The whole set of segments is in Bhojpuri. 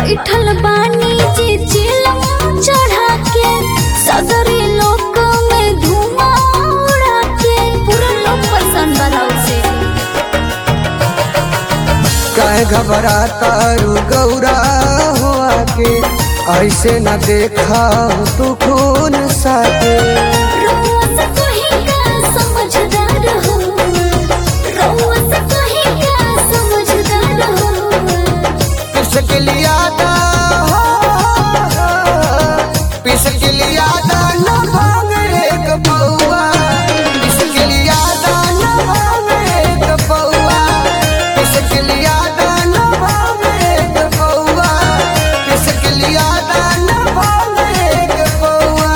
बैठल बानी जे चिलम चढ़ा के सदरी लोक में धुआं उड़ा के पूरा लोग पसंद बराउ से काहे घबराता रू गौरा हो आके ऐसे न देखा तू खून साके रउआ से कोई का समझदार हो रउआ से कोई का समझदार हो पिसक लिया दा पिसक लिया दा न भांग एक पौआ पिसक लिया दा न भांग एक पौआ पिसक लिया दा न भांग एक पौआ पिसक लिया दा न भांग एक पौआ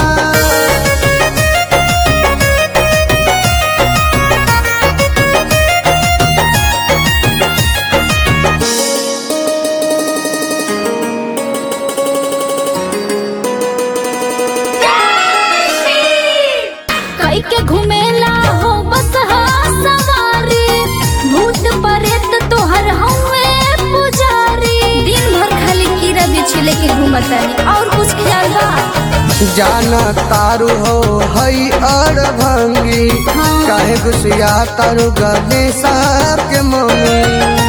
कई के घुमेला हो बस हा सवारी भूत परेत तोहर हवे पुजारी दिन भर खाली कीड़ा बिछले के घूमतानी और कुछ ख्याल बा जाना तारू हो हई और भंगी हाँ। काहे गुसिया तारू गले साहब के मम्मी